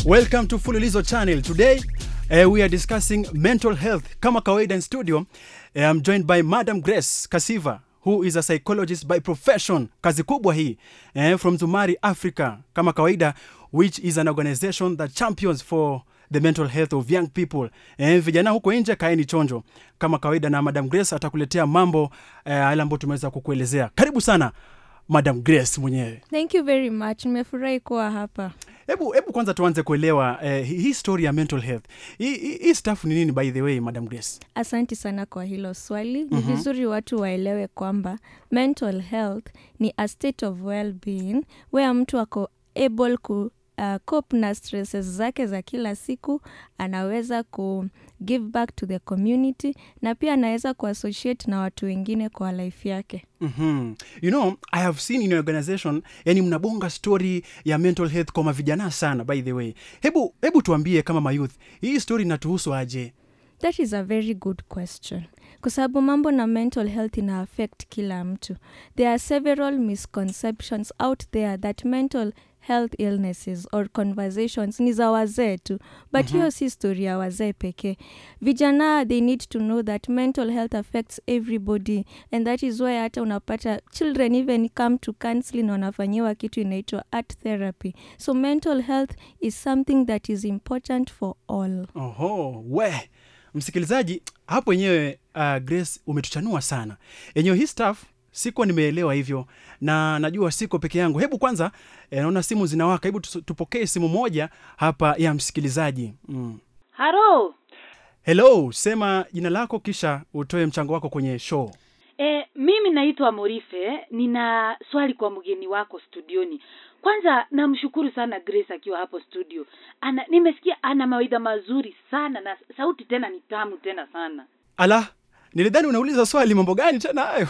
Welcome to Fululizo channel. Today uh, we are discussing mental health. Kama kawaida in studio, uh, I'm joined by Madam Grace Kasiva who is a psychologist by profession. Kazi kubwa hii uh, from Zumari Africa. Kama kawaida which is an organization that champions for the mental health of young people. Eh, vijana huko nje kaeni chonjo kama kawaida, na Madam Grace atakuletea mambo eh, yale ambayo tumeweza kukuelezea. Karibu sana Madam Grace mwenyewe. Thank you very much. Nimefurahi kuwa hapa. Hebu hebu kwanza tuanze kuelewa eh, hii story ya mental health. Hii hii- hii stuff ni nini by the way, Madam Grace? Asanti sana kwa hilo swali. Ni vizuri watu waelewe kwamba mental health ni a state of well-being where mtu ako able ku uh, cope na stresses zake za kila siku, anaweza ku give back to the community na pia anaweza kuassociate na watu wengine kwa life yake. Mm-hmm. You know, I have seen in your organization, yani mnabonga story ya mental health kwa mavijana sana by the way. Hebu hebu tuambie kama mayouth, hii story inatuhusu aje? That is a very good question. Kwa sababu mambo na mental health ina affect kila mtu. There are several misconceptions out there that mental health illnesses or conversations ni za wazee tu but hiyo si story ya wazee pekee vijana they need to know that mental health affects everybody and that is why hata unapata children even come to counseling wanafanyiwa kitu inaitwa art therapy so mental health is something that is important for all Oho, we msikilizaji, hapo yenyewe uh, Grace umetuchanua sana. Yenyewe hii stuff sikuwa nimeelewa hivyo, na najua siko peke yangu. Hebu kwanza eh, naona simu zinawaka, hebu tusu- tupokee simu moja hapa ya msikilizaji mm. haro Hello, sema jina lako kisha utoe mchango wako kwenye show. e, mimi naitwa morife nina swali kwa mgeni wako studioni kwanza namshukuru sana grace akiwa hapo studio ana nimesikia ana mawaidha mazuri sana na sauti tena ni tamu tena sana Ala, nilidhani unauliza swali, mambo gani tena hayo?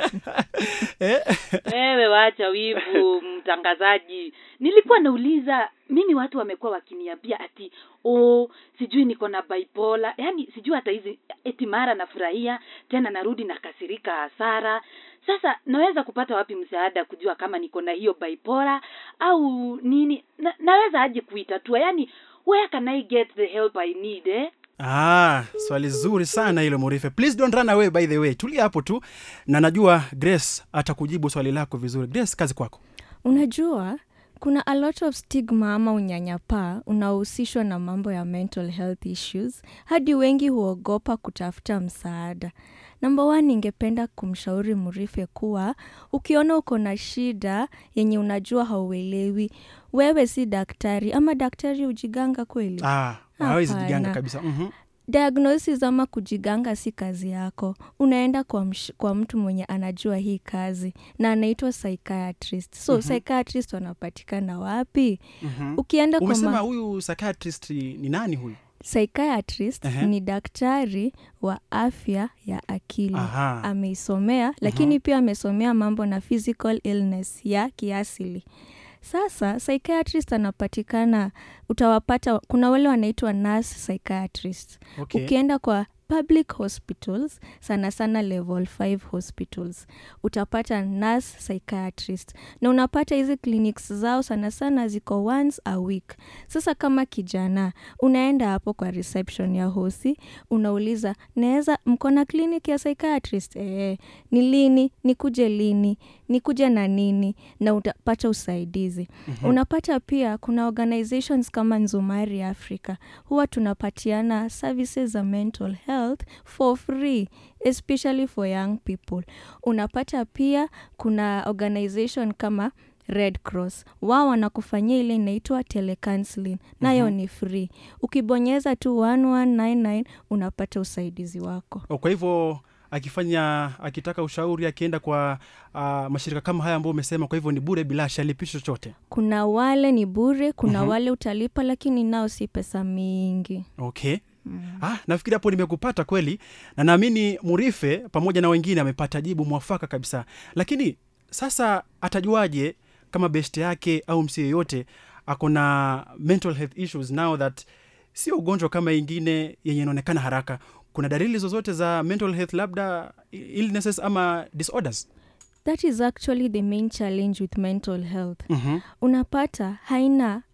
eh? wewe wacha wivu mtangazaji nilikuwa nauliza mimi watu wamekuwa wakiniambia ati oh, sijui niko na bipolar yaani sijui hata hizi eti mara nafurahia tena narudi nakasirika hasara sasa naweza kupata wapi msaada kujua kama niko na hiyo bipolar au nini na, naweza aje kuitatua yaani where can i get the help i need eh? Ah, swali zuri sana hilo Murife. Please don't run away by the way. Tulia hapo tu na najua Grace atakujibu swali lako vizuri. Grace, kazi kwako. unajua kuna a lot of stigma ama unyanyapaa unaohusishwa na mambo ya mental health issues hadi wengi huogopa kutafuta msaada namba one ningependa kumshauri murife kuwa ukiona uko na shida yenye unajua hauelewi wewe si daktari ama daktari hujiganga kweli Ah, hawezi Hapana. jiganga kabisa. Mhm. diagnosis ama kujiganga si kazi yako unaenda kwa, msh, kwa mtu mwenye anajua hii kazi na anaitwa psychiatrist so mm-hmm. psychiatrist wanapatikana wapi Mhm. ukienda kwa Umesema ma- huyu psychiatrist ni nani huyu? psychiatrist Ehe. ni daktari wa afya ya akili Aha. ameisomea lakini pia amesomea mambo na physical illness ya kiasili sasa psychiatrist anapatikana utawapata kuna wale wanaitwa nurse psychiatrist Okay. ukienda kwa public hospitals sana sana level 5 hospitals utapata nurse psychiatrist na unapata hizi clinics zao sana sana ziko once a week sasa kama kijana unaenda hapo kwa reception ya hosi unauliza naweza mko na clinic ya psychiatrist ee, ni lini nikuje lini nikuje na nini na utapata usaidizi mm-hmm. unapata pia kuna organizations kama nzumari africa huwa tunapatiana services za mental health for free especially for young people unapata pia kuna organization kama red cross wao wanakufanyia ile inaitwa telecounseling nayo mm-hmm. ni free ukibonyeza tu 1199 unapata usaidizi wako Oh, Kwa hivyo akifanya akitaka ushauri akienda kwa uh, mashirika kama haya ambayo umesema, kwa hivyo ni bure bila shalipishi chochote. kuna wale ni bure kuna Mhm. mm-hmm. wale utalipa lakini nao si pesa mingi Okay. Ah, nafikiri hapo nimekupata kweli na naamini Murife pamoja na wengine amepata jibu mwafaka kabisa. Lakini sasa atajuaje kama best yake au msi yeyote ako na mental health issues now that sio ugonjwa kama ingine yenye inaonekana haraka? Kuna dalili zozote za mental health, labda illnesses ama disorders? that is actually the main challenge with mental health Mhm. unapata haina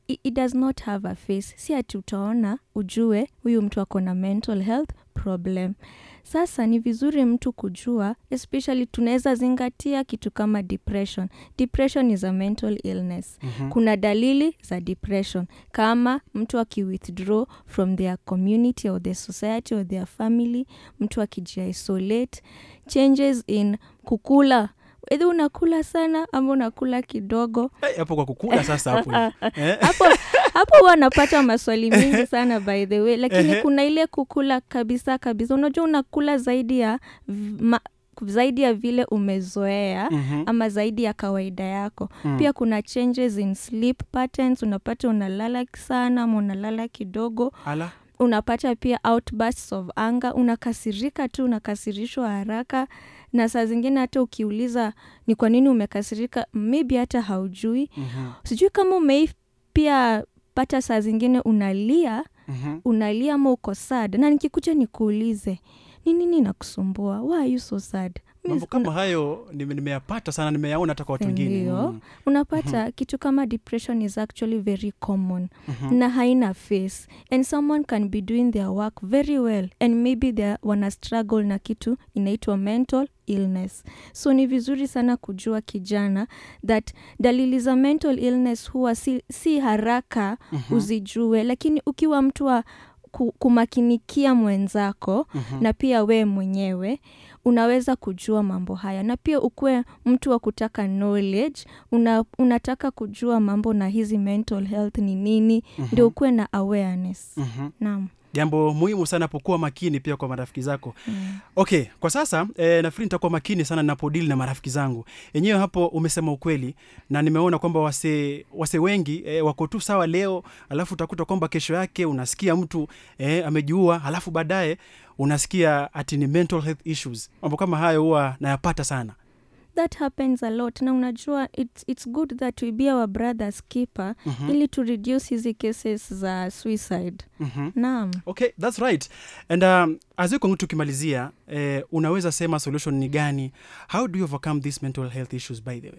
it, it does not have a face si ati utaona ujue huyu mtu ako na mental health problem sasa ni vizuri mtu kujua especially tunaweza zingatia kitu kama depression depression is a mental illness Mhm. kuna dalili za depression kama mtu akiwithdraw from their community or their society or their family mtu akijiisolate changes in kukula edhi unakula sana ama unakula kidogo Eh, hapo kwa kukula sasa hapo hivi. Eh? hapo hapo huwa napata maswali mingi sana by the way lakini Ehe. kuna ile kukula kabisa kabisa unajua unakula zaidi ya v- ma, zaidi ya vile umezoea Mhm. ama zaidi ya kawaida yako Mm. pia kuna changes in sleep patterns unapata unalala sana ama unalala kidogo Ala. unapata pia outbursts of anger unakasirika tu unakasirishwa haraka na saa zingine hata ukiuliza ni kwa nini umekasirika maybe hata haujui Mhm. sijui kama umei pia pata saa zingine unalia Mhm. unalia ama uko sad na nikikuja nikuulize ni nini nakusumbua why are you so sad mambo kama hayo nime- nimeyapata sana nimeyaona hata kwa watu wengine Ndio. Mm. unapata kitu kama depression is actually very common Mhm. na haina face and someone can be doing their work very well and maybe they wana struggle na kitu inaitwa mental illness so ni vizuri sana kujua kijana that dalili za mental illness huwa si, si haraka Mhm. uzijue lakini ukiwa mtu wa ku- kumakinikia mwenzako Mhm. na pia wee mwenyewe unaweza kujua mambo haya na pia ukuwe mtu wa kutaka knowledge una, unataka kujua mambo na hizi mental health ni nini Mhm. ndio ukuwe na awareness Mhm. naam jambo muhimu sana pokuwa makini pia kwa marafiki zako Mm. okay kwa sasa eh, nafikiri nitakuwa makini sana napodili na marafiki zangu yenyewe hapo umesema ukweli na nimeona kwamba wase, wase wengi eh, wako tu sawa leo alafu utakuta kwamba kesho yake unasikia mtu eh, amejiua alafu baadaye unasikia ati ni mental health issues mambo kama hayo huwa nayapata sana that happens a lot na unajua it's, it's good that we be our brothers keeper Mhm. ili to reduce hizi cases za suicide Mhm. naam okay that's right and um, as we continue tukimalizia eh, unaweza sema solution ni gani how do you overcome these mental health issues by the way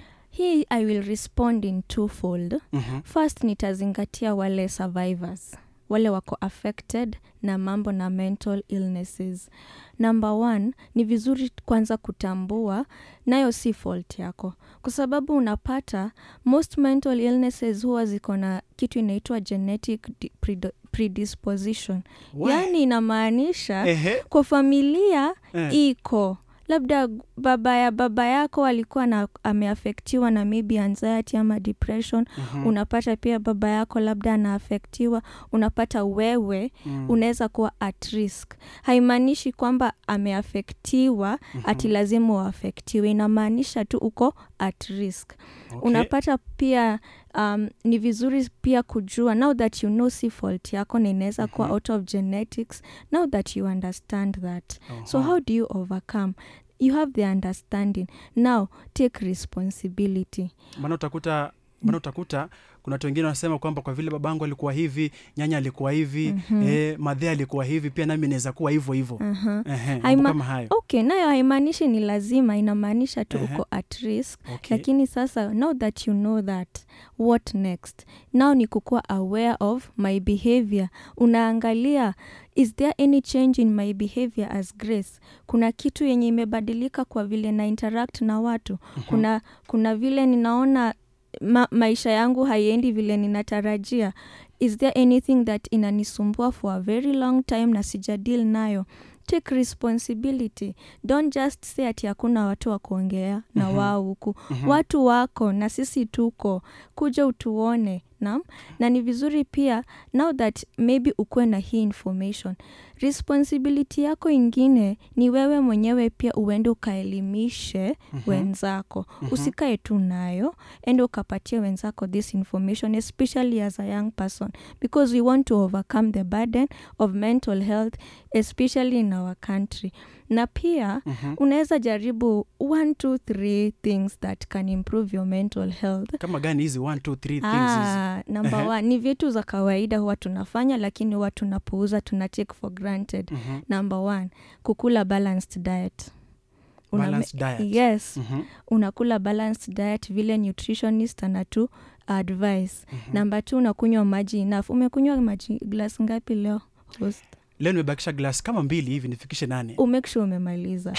hii i will respond in twofold Mhm. first nitazingatia wale survivors wale wako affected na mambo na mental illnesses number one ni vizuri kwanza kutambua nayo si fault yako kwa sababu unapata most mental illnesses huwa ziko na kitu inaitwa genetic di- predo- predisposition Why? yaani inamaanisha Ehe, kwa familia eh. iko labda baba ya baba yako alikuwa na ameafektiwa na maybe anxiety ama depression Mhm. unapata pia baba yako labda anaafektiwa unapata wewe Mm. unaweza kuwa at risk haimaanishi kwamba ameafektiwa ati lazima uafektiwe inamaanisha tu uko at risk Okay. unapata pia um, ni vizuri pia kujua now that you know si fault yako na inaweza kuwa Mhm. out of genetics now that you understand that so Aha. how do you overcome you have the understanding now take responsibility maana utakuta maana utakuta kuna watu wengine wanasema kwamba kwa vile babangu alikuwa hivi nyanya alikuwa hivi Mhm. eh, madhe alikuwa hivi pia nami naweza kuwa hivyo hivyo uh-huh. Ehe, mambo Haima- kama hayo okay nayo haimaanishi ni lazima inamaanisha tu Ehe. uko at risk okay. lakini sasa now that you know that what next now ni kukuwa aware of my behavior unaangalia is there any change in my behavior as grace kuna kitu yenye imebadilika kwa vile na interact na watu kuna kuna vile ninaona ma, maisha yangu haiendi vile ninatarajia is there anything that inanisumbua for a very long time na sijadil nayo take responsibility don't just say ati hakuna watu wa kuongea na Mhm. wao huku Mhm. watu wako na sisi tuko kuja utuone nam na ni vizuri pia now that maybe ukuwe na hii information responsibility yako ingine ni wewe mwenyewe pia uende ukaelimishe Mhm. wenzako Mhm. usikae tu nayo ende ukapatia wenzako this information especially as a young person because we want to overcome the burden of mental health especially in our country na pia Mhm. unaweza jaribu one two three things that can improve your mental health kama gani hizi one two three things hizi Ah, number Ehe. one ni vitu za kawaida huwa tunafanya lakini huwa tunapuuza tuna take for granted Mhm. number one kukula balanced diet Una- Balanced diet. yes Mhm. unakula balanced diet vile nutritionist anatu advice namba t unakunywa maji enough umekunywa maji glass ngapi leo host leo nimebakisha glass kama mbili hivi nifikishe nane umake sure umemaliza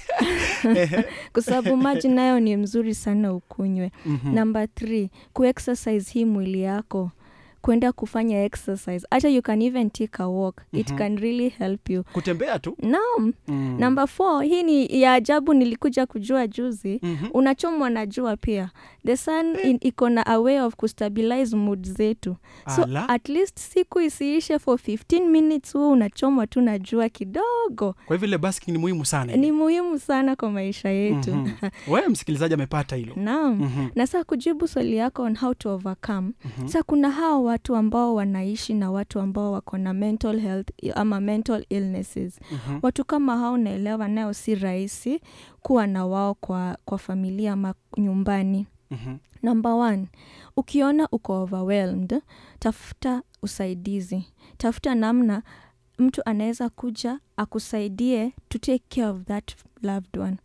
kwa sababu maji nayo ni mzuri sana ukunywe Mhm. namba th kuexercise hii mwili yako kwenda kufanya exercise hata you can even take a walk it can really help you kutembea tu naam mm. namba four hii ni ya ajabu nilikuja kujua juzi Mhm. unachomwa na jua pia the sun in- iko na a way of kustabilize mood zetu so Ala. at least siku isiishe for 15 minutes huo unachomwa tu na jua kidogo kwa hivyo ile basking ni muhimu sana ni muhimu sana kwa maisha yetu Mhm. wewe msikilizaji amepata hilo naam Mhm. na saa kujibu swali yako on how to overcome sa kuna hao watu ambao wanaishi na watu ambao wako na mental health ama mental illnesses Mhm. watu kama hao naelewa nayo si rahisi kuwa na wao kwa, kwa familia ama nyumbani Mhm. number one ukiona uko overwhelmed tafuta usaidizi tafuta namna mtu anaweza kuja akusaidie to take care of that loved one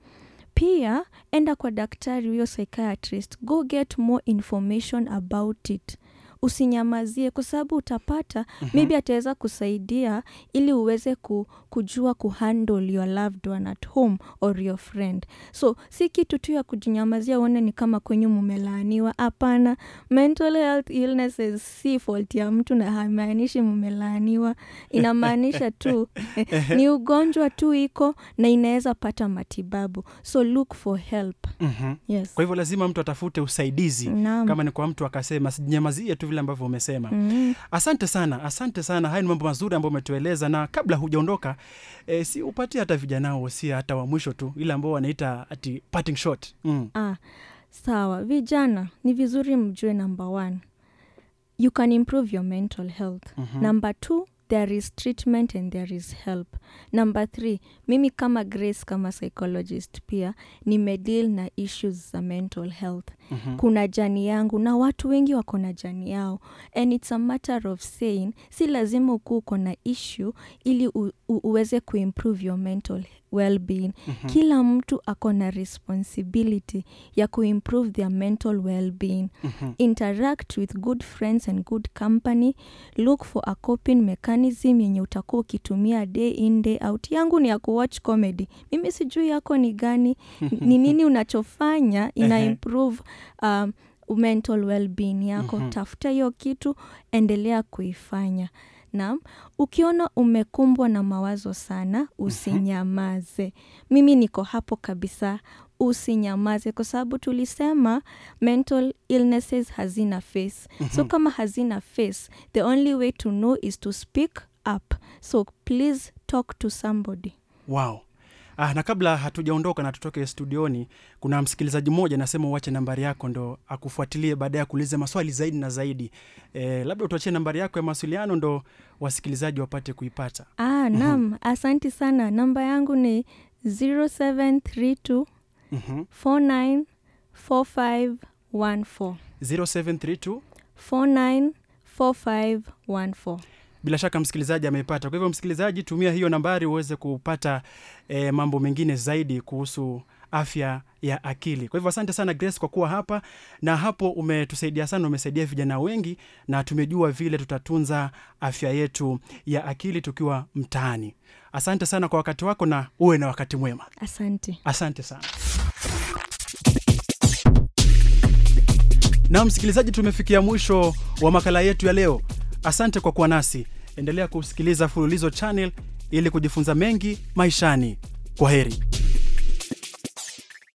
pia enda kwa daktari huyo psychiatrist go get more information about it usinyamazie kwa sababu utapata mm-hmm. maybe ataweza kusaidia ili uweze ku, kujua kuhandle your loved one at home or your friend so si kitu tu ya kujinyamazia uone ni kama kwenyu mumelaaniwa hapana mental health illnesses si fault ya mtu na haimaanishi mumelaaniwa inamaanisha tu ni ugonjwa tu iko na inaweza pata matibabu so look for help Mhm. yes kwa hivyo lazima mtu atafute usaidizi Naam. kama ni kwa mtu akasema sijinyamazie tu vile ambavyo umesema Mm. asante sana asante sana haya ni mambo mazuri ambayo umetueleza na kabla hujaondoka e, si upatie hata vijana wosia hata wa mwisho tu ile ambao wanaita ati parting shot mm. Ah, sawa vijana ni vizuri mjue number one you can improve your mental health Mhm. number two there is treatment and there is help number three mimi kama grace kama psychologist pia nimedeal na issues za mental health Mhm. kuna jani yangu na watu wengi wako na jani yao and it's a matter of saying si lazima ukuu uko na issue ili u, u, uweze kuimprove your mental well-being Mhm. kila mtu ako na responsibility ya kuimprove their mental well-being Mhm. interact with good friends and good company look for a coping mechanism yenye utakuwa ukitumia day in day out yangu ni ya kuwatch comedy mimi sijui yako ni gani ni nini unachofanya ina Ehe. improve um, mental well-being yako Mhm. tafuta hiyo kitu endelea kuifanya naam ukiona umekumbwa na mawazo sana usinyamaze mimi niko hapo kabisa usinyamaze kwa sababu tulisema mental illnesses hazina face so kama hazina face the only way to know is to speak up so please talk to somebody wow Ah, na kabla hatujaondoka na tutoke studioni kuna msikilizaji mmoja anasema uache nambari yako ndo akufuatilie baada ya kuuliza maswali zaidi na zaidi e, labda utuachie nambari yako ya mawasiliano ndo wasikilizaji wapate kuipata ah, nam asanti sana namba yangu ni 0732 Mhm. 494514 0732 494514 bila shaka msikilizaji ameipata kwa hivyo msikilizaji tumia hiyo nambari uweze kupata e, mambo mengine zaidi kuhusu afya ya akili kwa hivyo asante sana grace kwa kuwa hapa na hapo umetusaidia sana umesaidia vijana wengi na tumejua vile tutatunza afya yetu ya akili tukiwa mtaani asante sana kwa wakati wako na uwe na wakati mwema asante asante sana na msikilizaji tumefikia mwisho wa makala yetu ya leo asante kwa kuwa nasi endelea kusikiliza fululizo channel ili kujifunza mengi maishani kwa heri